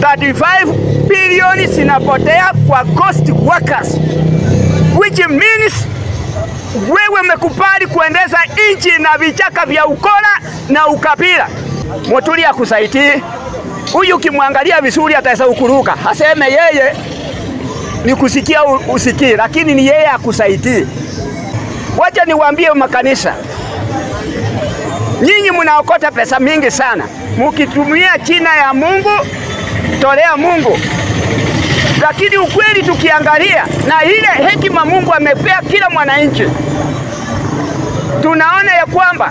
35 bilioni zinapotea kwa ghost workers, which means wewe umekubali kuendeza nchi na vichaka vya ukora na ukabila. Muturi akusaidii huyu, ukimwangalia vizuri ataweza ukuruka, aseme yeye ni kusikia usikii, lakini ni yeye akusaidii. Wacha niwaambie makanisa, nyinyi mnaokota pesa mingi sana, mukitumia china ya Mungu, tolea Mungu. Lakini ukweli tukiangalia na ile hekima Mungu amepea kila mwananchi, tunaona ya kwamba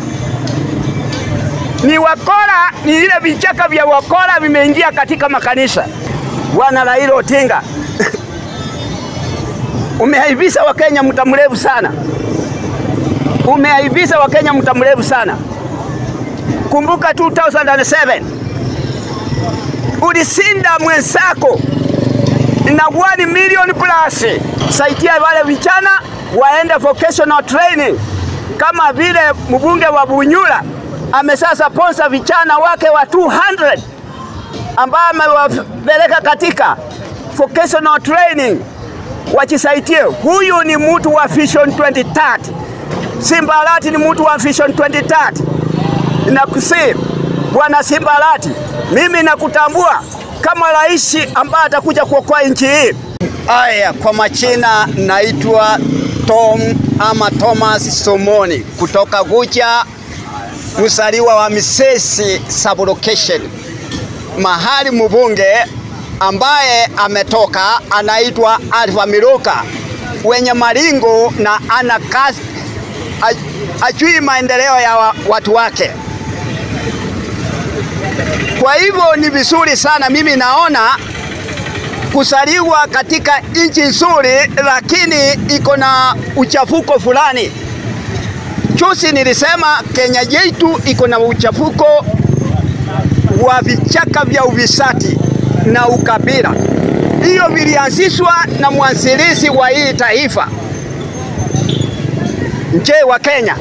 ni wakora, ni ile vichaka vya wakora vimeingia katika makanisa. Bwana Raila Odinga umeaibisha Wakenya muda mrefu sana, umeaibisha Wakenya muda mrefu sana. Kumbuka 2007 ulisinda mwenzako na 1 million plus, saidia wale vijana waende vocational training, kama vile mbunge wa Bunyula amesasa ponsa vijana wake wa 200 ambao amewapeleka katika vocational training wachisaidie. Huyu ni mtu wa Vision 2030. Simbalati ni mtu wa Vision 2030. Nakusii Bwana Simbalati, mimi nakutambua kama rais ambaye atakuja kuokoa nchi hii. Aya, kwa majina naitwa Tom ama Thomas Somoni kutoka Gucha, msaliwa wa Misesi sublocation, mahali mbunge ambaye ametoka anaitwa Alfa Miluka, wenye maringo na ana kazi, ajui maendeleo ya wa, watu wake. Kwa hivyo ni vizuri sana, mimi naona kusaliwa katika nchi nzuri, lakini iko na uchafuko fulani. Juzi nilisema Kenya yetu iko na uchafuko wa vichaka vya ufisadi na ukabila. Hiyo vilianzishwa na mwanzilishi wa hii taifa. Je, wa Kenya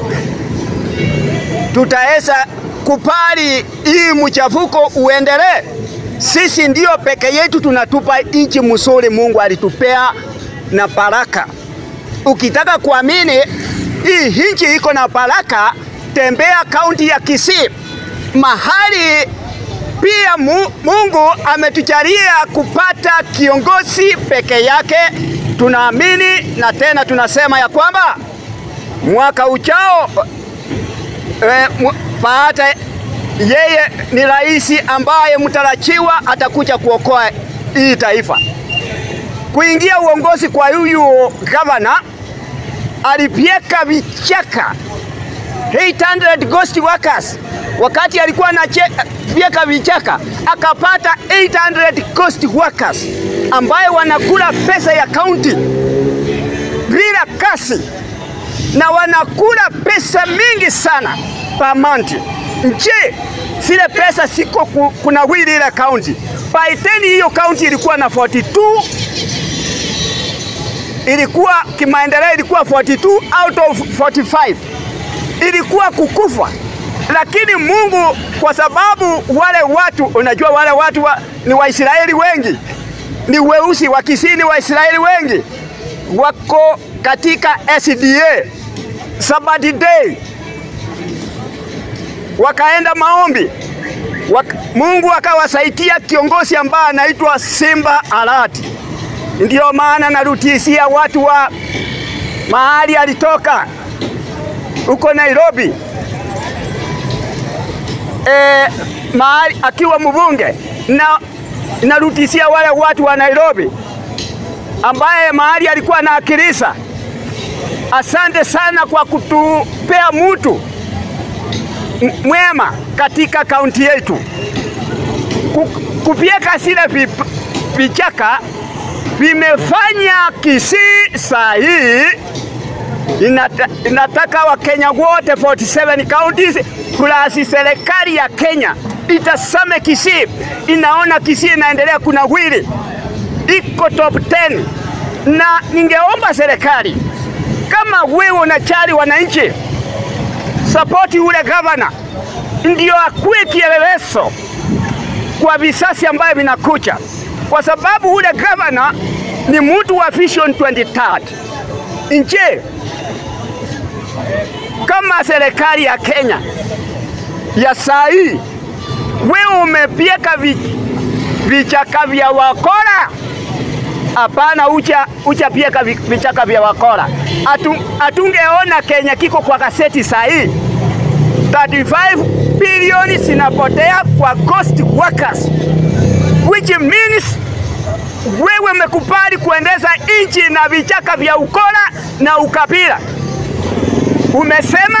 tutaweza kubali hii mchafuko uendelee? Sisi ndio peke yetu tunatupa nchi mzuri Mungu alitupea na baraka. Ukitaka kuamini hii nchi iko na baraka, tembea kaunti ya Kisii mahali pia Mungu ametujalia kupata kiongozi peke yake. Tunaamini na tena tunasema ya kwamba mwaka uchao e, baada yeye ni rais ambaye mtarajiwa atakuja kuokoa hii taifa. Kuingia uongozi kwa huyu gavana alipyeka vichaka 800 ghost workers wakati alikuwa anafyeka vichaka akapata 800 ghost workers ambaye wanakula pesa ya kaunti bila kasi na wanakula pesa mingi sana per month. Je, zile pesa siko kuna wili ile kaunti by 10 hiyo kaunti ilikuwa na 42 ilikuwa kimaendeleo ilikuwa 42 out of 45 ilikuwa kukufa lakini Mungu kwa sababu wale watu unajua, wale watu wa, ni Waisraeli wengi, ni weusi wa Kisini, Waisraeli wengi wako katika SDA Sabbath day, wakaenda maombi waka, Mungu akawasaidia kiongozi ambaye anaitwa Simba Arati. Ndiyo maana narutisia watu wa mahali alitoka huko Nairobi e, mahali akiwa mbunge na narutisia wale watu wa Nairobi ambaye mahali alikuwa anaakilisa. Asante sana kwa kutupea mtu mwema katika kaunti yetu. Kupyeka zile vichaka vimefanya Kisii saa hii inata, inataka Wakenya wote 47 counties plus serikali ya Kenya itasame Kisii, inaona Kisii inaendelea kunawiri, iko top 10 na ningeomba serikali kama wewe unachari wananchi, sapoti ule gavana ndio akuwe kielelezo kwa visasi ambayo vinakuja, kwa sababu ule gavana ni mtu wa Vision 2030. Nje kama serikali ya Kenya ya saa hii, wewe umepieka vi, vichaka vya wakora? Hapana, ucha ucha pieka vi- vichaka vya wakora. Atu, atungeona Kenya kiko kwa gazeti saa hii 35 bilioni zinapotea kwa ghost workers which means wewe umekubali kuendeza nchi na vichaka vya ukora na ukabila. Umesema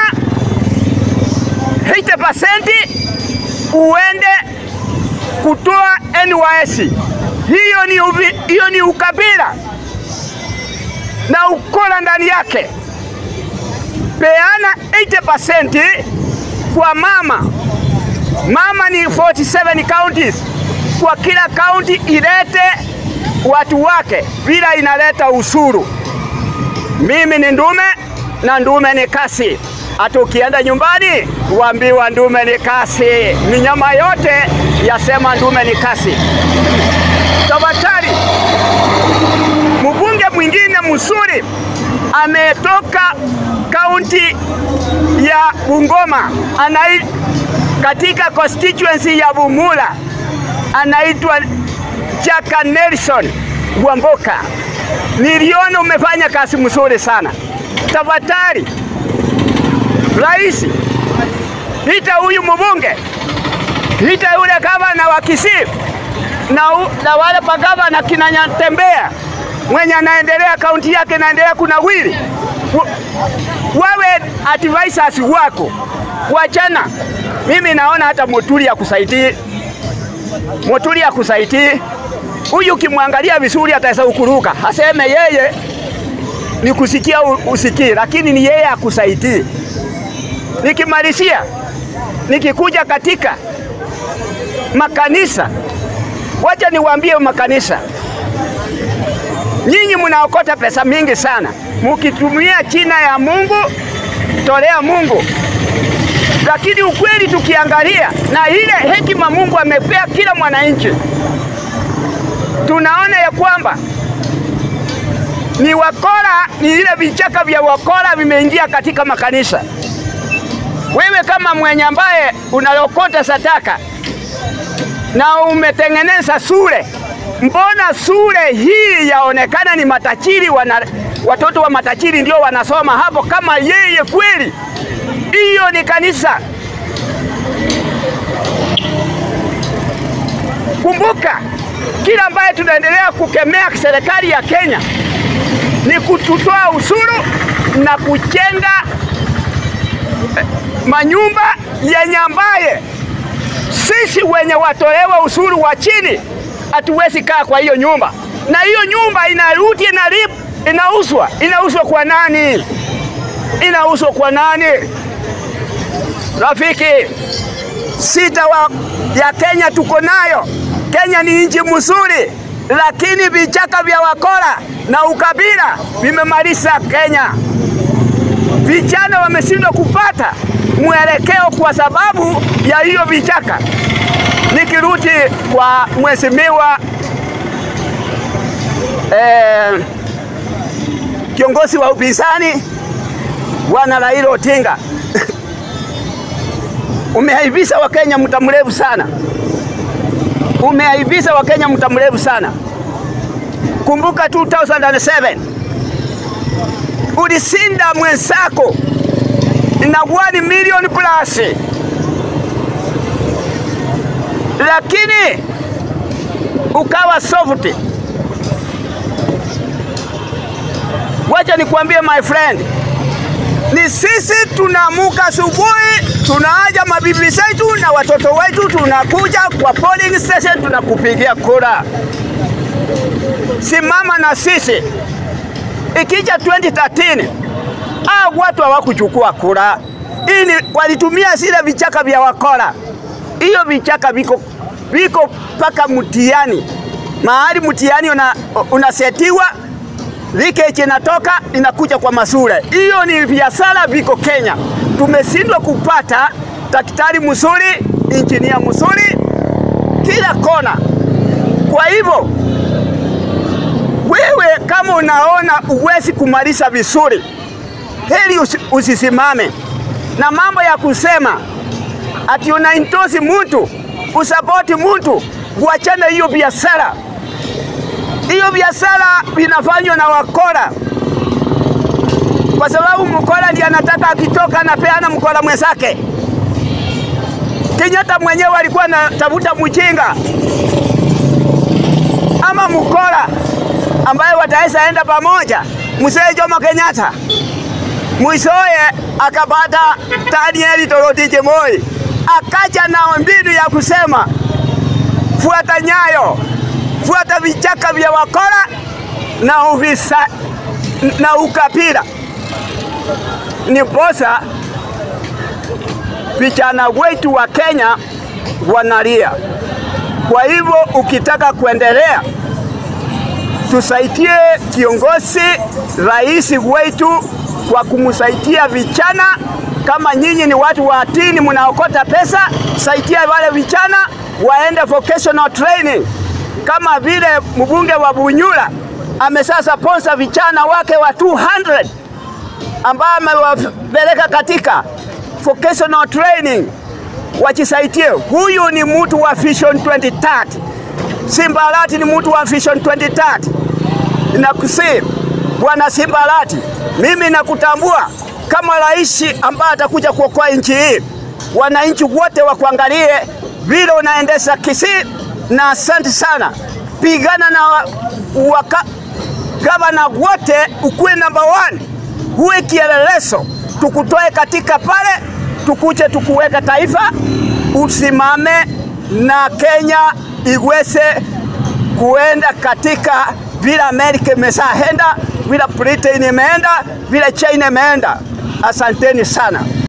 80% uende kutoa NYS. Hiyo ni, uvi, hiyo ni ukabila na ukora ndani yake. Peana 80% kwa mama. Mama ni 47 counties, kwa kila county ilete watu wake bila inaleta usuru. Mimi ni ndume na ndume ni kasi. Hata ukienda nyumbani uambiwa ndume ni kasi, ni nyama yote yasema ndume ni kasi. Tafadhali, mbunge mwingine mzuri ametoka kaunti ya Bungoma anai, katika constituency ya Bumula anaitwa Chaka Nelson Wamboka. Niliona umefanya kazi mzuri sana. Tafadhali rais, ita huyu mbunge, ita yule gavana wa Kisii na, u- na wale magavana kina Nyatembea mwenye anaendelea kaunti yake inaendelea kunawiri, Wa- wawe advisors wako wachana. Mimi naona hata Muturi akusaidii, Muturi akusaidii. Huyu ukimwangalia vizuri ataweza ukuruka, aseme yeye ni kusikia u- usikii, lakini ni yeye akusaidii. Nikimalizia, nikikuja katika makanisa, wacha niwaambie makanisa, nyinyi mnaokota pesa mingi sana, mukitumia china ya Mungu, tolea Mungu. Lakini ukweli tukiangalia na ile hekima Mungu amepea kila mwananchi, tunaona ya kwamba ni wakora, ni ile vichaka vya wakora vimeingia katika makanisa. Wewe kama mwenye ambaye unalokota sadaka na umetengeneza sure, mbona sure hii yaonekana ni matajiri wana, watoto wa matajiri ndio wanasoma hapo kama yeye kweli? Hiyo ni kanisa. Kumbuka kila ambaye tunaendelea kukemea serikali ya Kenya ni kututoa ushuru na kujenga eh, manyumba yenye ambaye sisi wenye watolewa ushuru wa chini hatuwezi kaa kwa hiyo nyumba, na hiyo nyumba inarudi inalip, inauzwa. Inauzwa kwa nani? Inauzwa kwa nani? Rafiki, sita wa ya Kenya tuko nayo. Kenya ni nchi mzuri, lakini vichaka vya wakora na ukabila vimemaliza Kenya. Vijana wameshindwa kupata mwelekeo kwa sababu ya hiyo vichaka. Nikirudi kwa mheshimiwa eh, kiongozi wa upinzani Bwana Raila Odinga umeaibisha Wakenya muda mrefu sana, umeaibisha Wakenya muda mrefu sana. Kumbuka 2007 ulisinda mwenzako inakuwa ni milioni plus, lakini ukawa soft. Wacha nikwambie my friend, ni sisi tunaamuka asubuhi, tunaaja mabibi zetu na watoto wetu, tunakuja kwa polling station, tunakupigia kura. Simama na sisi. Ikija 2013 hao watu hawakuchukua kura, ili walitumia zile vichaka vya wakora. Hiyo vichaka viko viko mpaka mtiani, mahali mtiani una, unasetiwa leakage inatoka inakuja kwa masure. Hiyo ni biashara viko Kenya. Tumeshindwa kupata daktari mzuri, injinia mzuri, kila kona. Kwa hivyo wewe kama unaona uwezi kumaliza vizuri, heri usi, usisimame na mambo ya kusema ati unaintosi mtu usapoti mtu, uachane hiyo biashara. Hiyo biashara inafanywa na wakora, kwa sababu mkora ndiye anataka akitoka anapeana mkora mwenzake. Kenyatta mwenyewe alikuwa anatafuta mjinga ama mkora ambaye wataweza enda pamoja, mzee Jomo Kenyatta mwishowe akapata Daniel Toroitich Moi, akaja na mbinu ya kusema fuata nyayo, fuata vichaka vya wakora na uvisa, na ukabila. Niposa vijana wetu wa Kenya wanalia. Kwa hivyo ukitaka kuendelea, tusaidie kiongozi rais wetu kwa kumsaidia vijana. Kama nyinyi ni watu wa dini, mnaokota pesa, saidia wale vijana waende vocational training, kama vile mbunge wa Bunyula amesasa sponsor vijana wake wa 200 ambao amewapeleka katika vocational training wajisaidie. Huyu ni mtu wa Vision 2030. Simbalati ni mtu wa Vision 2030. Nakusii Bwana Simbalati, mimi nakutambua kama rais ambaye atakuja kuokoa nchi hii. Wananchi wote wakuangalie vile unaendesha Kisii, na asante sana. Pigana na waka, gavana wote, ukuwe number one, huwe kielelezo, tukutoe katika pale, tukuje tukuweka taifa, usimame na Kenya iweze kuenda katika vile Amerika imeshaenda, vile Britain imeenda, vile China imeenda. Asanteni sana.